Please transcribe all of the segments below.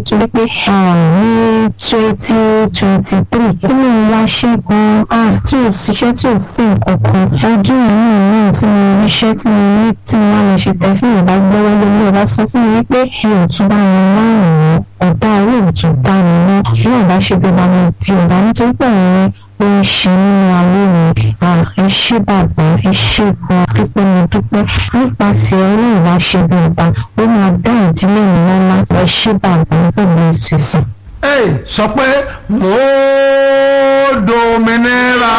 nítorí pé ní twenty twenty three tí mo ń wá ṣẹ́gun tí ò síṣẹ́ tí ò sí nǹkan kan ọdún yìí náà tí mo ríṣẹ́ tí mo ní tí mo wá lọ ṣe tẹ̀sí mi bá gbọ́wọ́ lórí ọba sọ fún mi pé mi ò tún bá wọn lọ́rùn ọ̀dà owó ò tún dá mi mọ́ bí ọ̀dà ṣe bí ọba mi bí ọ̀dà nítorí pé àwọn ó ń ṣe nínú ayé mi ẹ ṣé bàbá ẹ ṣé gan dúpẹ́ mo dúpẹ́ nípasẹ̀ ọlọ́run wá ṣe bí ọba ó máa dá ìdílé mi lọ́lá ẹ ṣé bàbá pẹ̀lú ìsinsìn. ẹ sọ pé mo dominira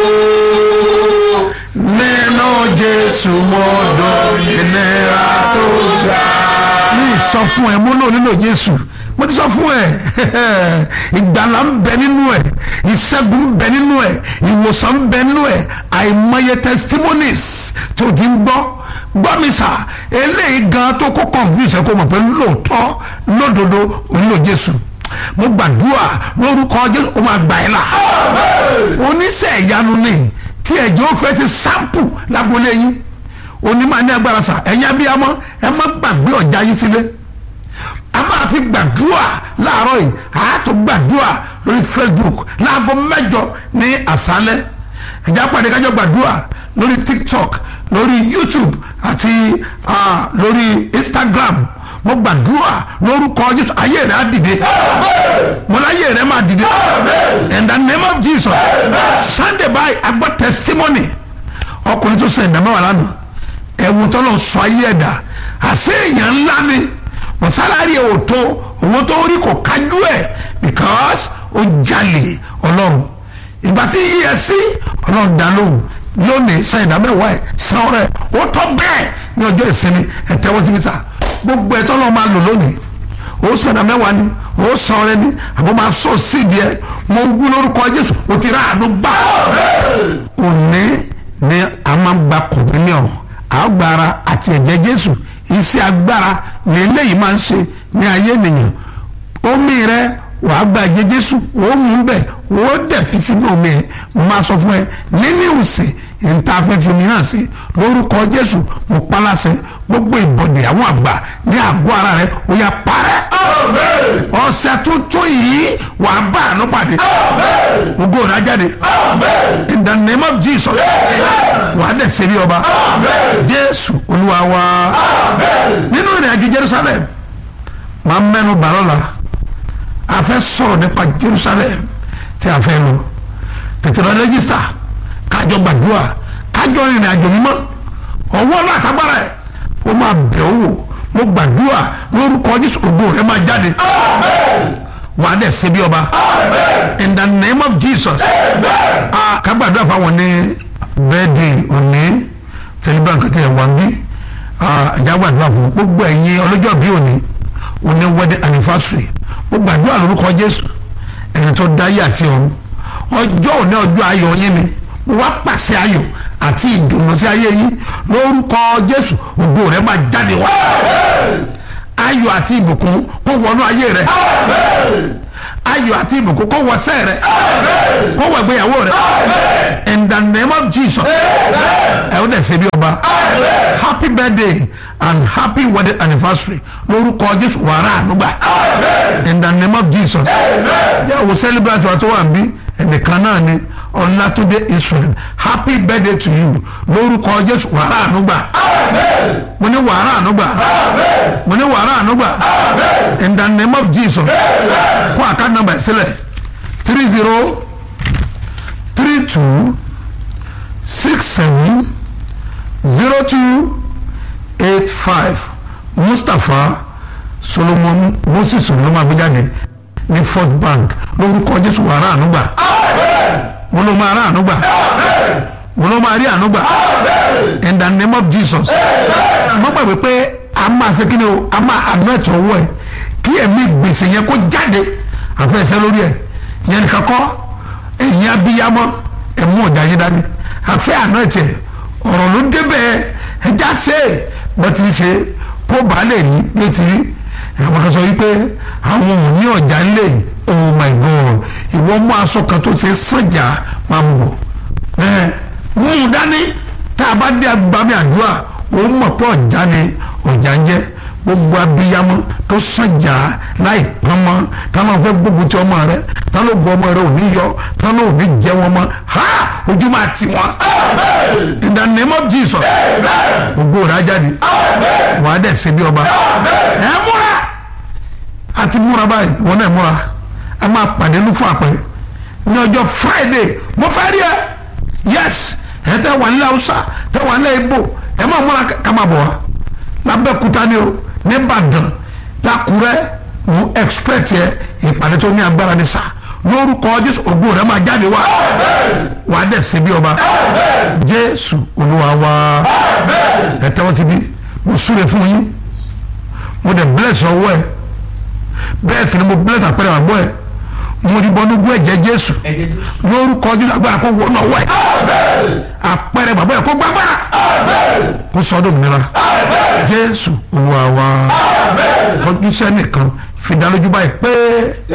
o nínú jésù mo dominira tó ga. mi sọ fún ẹ mo lò nínú jésù mo ti sọ fún ẹ ìgbàlà ń bẹ nínú ẹ ìṣẹ́gun ń bẹ nínú ẹ ìwòsàn ń bẹ nínú ẹ àìmọye testimonies tó ti ń gbọ́ gbọ́ mi sà eléyìí gan tó kó confuse ẹ kó mọ̀ pé lóòótọ́ lódodo onílò jésù mo gbàdúrà lórúkọ jésù ó máa gbà ẹ́ là oníṣẹ́ ìyanu ni tí ẹ̀jẹ̀ ó fẹ́ ti sample lágbolé yín onímọ̀ ní agbára sà ẹ̀yin abiyamọ ẹ má gbàgbé ọ̀já yín sílé a máa fi gbàdúrà láàárọ̀ yìí a tó gbàdúrà lórí facebook láago mẹ́jọ ní àṣálẹ́ ìjà pàdé kájọ gbàdúrà lórí tiktok lórí youtube àti uh, lórí instagram mo gbàdúrà lórúkọ jésù ayé rẹ á dìde mo láyé rẹ máa dìde in the name of jesus sunday by agbọ́ testimony ọkùnrin tó sẹ ìdámẹ́wàá lánàá ẹ̀wù tó lọ sọ ayé ẹ̀dá àṣẹ èèyàn ńlá ni wọ́n sálárì ẹ̀ ò tó owó tó rí kò kájú ẹ̀ because ó jalè ọlọ́run ìgbà tí yíyẹ sí ọlọ́run dá lóhùn lónìí san ìdámẹ́wàá ẹ̀ san ọrẹ ó tọ́ bẹ́ẹ̀ ní ọjọ́ ìsinmi ẹ̀ tẹ́wọ́ síbi sá gbogbo ẹ̀ tọ́lọ́ máa lò lónìí ó san ìdámẹ́wàá ni ó san ọrẹ ni àbọ̀ máa sọ síbi ẹ̀ mo wú lórúkọ jésù ó ti rà àánú gbà òní ni a máa ń gba kọ̀míníọ̀n àgbára àti ẹ̀jẹ̀ jésù iṣẹ́ agbára ní eléyìí máa ń ṣe ní ayé ènìyàn omi rẹ wàá gba ẹ̀jẹ̀ jésù ó mú bẹ̀ ó dẹ̀ fi sínú omi ẹ̀ máa sọ fún ẹ nínú ìsìn níta afẹ́fẹ́ mi náà sí lórúkọ jésù mo paláṣẹ gbogbo ìbọ̀dẹ̀ àwọn àgbà ní àgọ́ ara rẹ ó yá parẹ́ ọ̀sẹ̀ tuntun yìí wàá bá àánú pàdé ògo rẹ á jáde in the name of jesus wàá dẹ̀ ṣe bí ọba jésù olúwa wa nínú ìrìn àjò jerusalem máa mẹ́nu bàrọ̀ la a fẹ́ sọ̀rọ̀ nípa jerusalem tí a fẹ́ lọ tètè lọ rẹ́gísítà kájọ gbàdúrà kájọ ìrìn àjò mímọ́ ọwọ́ náà tágbára ẹ̀ ó máa bẹ̀ ọ́ wò mo gbàdúrà lórúkọ jésù ògo rẹ máa jáde wàá dẹ̀ ṣe bí ọba in the name of jesus ká gbàdúrà fáwọn ní bẹ́ẹ̀dì òní celebrant kàtí ẹ̀ wọ́n bí ẹ̀já gbàdúrà fún gbogbo ẹ̀yin ọlọ́jọ́ bí òní òní wedding anniversary mo gbàdúrà lórúkọ jésù ẹni tó dáyé àti ọ̀run ọjọ́ òní ọjọ́ ayọ̀ yín ni mo wá pàṣẹ ayọ̀ àti ìdùnnú sí ayé yín lórúkọ jésù ògo rẹ máa jáde wá ayọ̀ àti ìbùkún kó wọnú ayé rẹ ayọ̀ àti ìbùkún kó wọ sẹ́ rẹ kó wọ ìgbéyàwó rẹ in the name of jesus ẹ ó dẹ̀ ṣe bí ọba happy birthday and happy wedding anniversary lórúkọ jésù wàrà ànúgbà in the name of jesus yàwó celebrate wa tó wà ń bí ẹnìkan náà ni ọlátúndé israel happy birthday to you lórúkọ jésù wàrà ànúgbà mo ní wàrà ànúgbà mo ní wàrà ànúgbà in the name of jesus kó àká nàmbà ẹ̀ sílẹ̀ three zero three two six seven zero two eight five mustapha solomon moses olóma agbéjáde ní fort bank lórúkọ jésù wàrà ànúgbà mo ló máa rà ànúgbà mo ló máa rí ànúgbà in the name of jesus mo gbàgbé pé a máa ṣe kí ni o a máa àná ẹ̀tọ́ owó ẹ̀ kí ẹ̀mí gbèsè yẹn kó jáde àfẹ́sẹ́ lórí ẹ̀ yẹn nìkan kọ́ ẹ̀yin abiyamọ ẹ̀mú ọ̀jà yín dání àfẹ́ àná ẹ̀tẹ̀ ọ̀rọ̀ ló débẹ̀ ẹja ṣe bó ti ṣe kó bàa lè rí bí ó ti rí àwọn kan sọ wípé àwọn ò ní ọ̀jà ńlẹ̀ oh my god ìwọ mú aṣọ kan tó ṣe sànjà máa ń bọ̀ ẹ mú un dání tá a bá dé agbami àdúrà ó mọ̀ pé ọ̀jà ni ọ̀jà ń jẹ́ gbogbo abiyamọ tó sànjà láì pọnmọ táwọn fẹ́ gbógun ti ọmọ rẹ táwọn ògùn ọmọ rẹ ò ní yọ táwọn ò ní jẹ wọn mọ́ ha ojú máa ti wọn in the name of Jesus ògbó rẹ á jáde wàá dẹ̀ ṣe bí ọba ẹ múra àti múra báyìí wọn náà múra a máa pàdé ní fún àpẹ ní ọjọ́ Friday mo fẹ́ rí ẹ yes ẹ tẹ wà nílẹ̀ Haúsá tẹ wà nílẹ̀ Ìgbò ẹ máa múra ká máa bọ̀ wá lábẹ́kúta ni o nìbàdàn lákùrẹ́ mo expect yẹ ìpàdé tó ní agbára ní sá lórúkọ Jésù ògbó rẹ máa jáde wá wàá dẹ̀ ṣe bí ọba Jésù Olúwa wa ẹ tẹ́wọ́ ti bí mo súre fún yín mo dẹ̀ bless ọwọ́ ẹ bẹ́ẹ̀ sì ni mo bless àpẹẹrẹ àgbọ̀ ẹ mo ti bọ́ nígbó ẹ̀jẹ̀ Jésù lórúkọ Jésù agbára kó wọnà ọwọ́ ẹ àpẹẹrẹ bàbá ẹ kó gbàgbára kó sọdún mìíràn Jésù Olúwa wa kọjú sẹ́nìkan fi dá lójú báyìí pé.